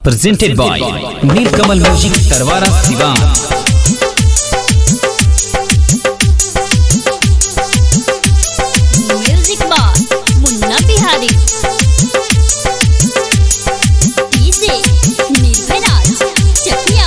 presented by Nilkamal Music Tarwara Sivan. Music box Munna Bihari DJ Nirbhay Raj Chakia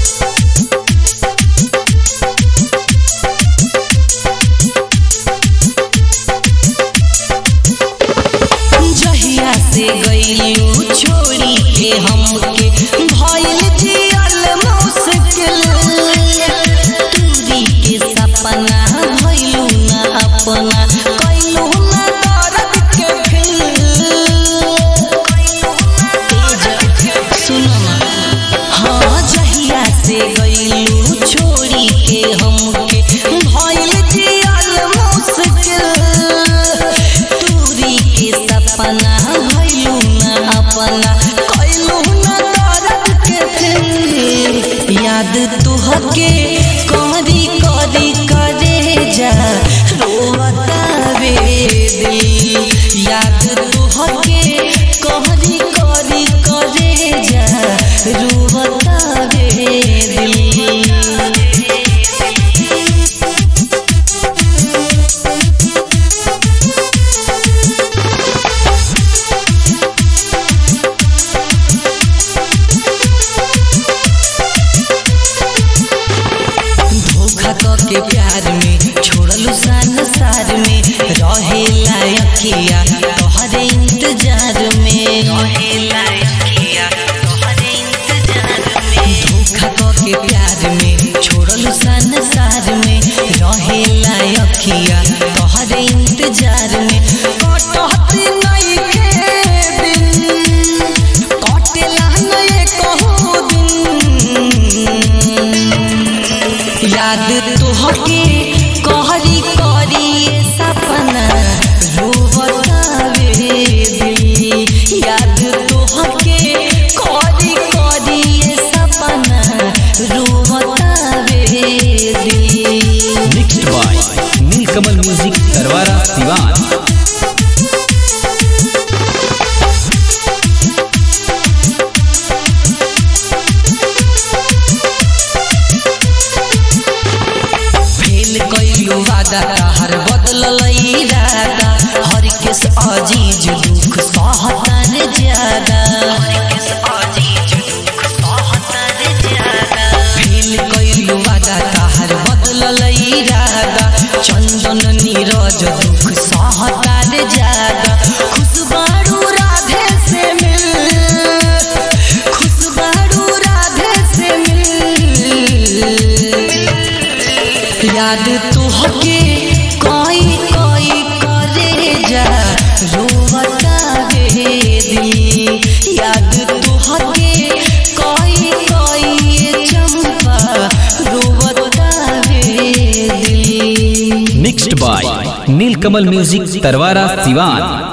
जहिया से गईलू छोड़ी के हमके भइल जियल मुश्किल दूरी के सपना भइलू ना अपना कइलू ना दर्द के फिल सुनो ना हाँ जहिया से गईलू छोड़ी के हमके भइल जियल मुश्किल दूरी के सपना भइलू ना अपना कइलू ना दर्द के फिर याद तुहके करी करी करे जा रोवता वे दिल याद तुहके करी करी करे जा रोवता वे दिल धोखा क के प्यार में छोड़लू संसार में रहे लायकिया तोहरे इंतजार में रहे लायकिया तोहरे इंतजार में धोखा क के प्यार में छोड़लू संसार में रहे लायकिया तोहरे इंतजार में कटत नहीं के दिन कटेला नहीं कहू दिन याद तुहके कहरी करी ये सपना रोवतावे दिल याद तुहके करी करी ये सपना रोवतावे दिल Mixed by Nilkamal Music Tarwara Sivan. Fail कइलू वादा हर बदलल इरादा हर केस अजीज दुख सहतन ज्यादा फेल कइलू वादा हर बदलल इरादा चंदन नीरज दुख सहतार ज्यादा खुशबारू राधे से मिल खुशबारू राधे से मिल याद तुहके कोई कोई करे जा रोवता वे दिल याद तुहके कोई कोई चंपा रोवता वे दिल Mixed by Nilkamal Music Tarwara Sivan.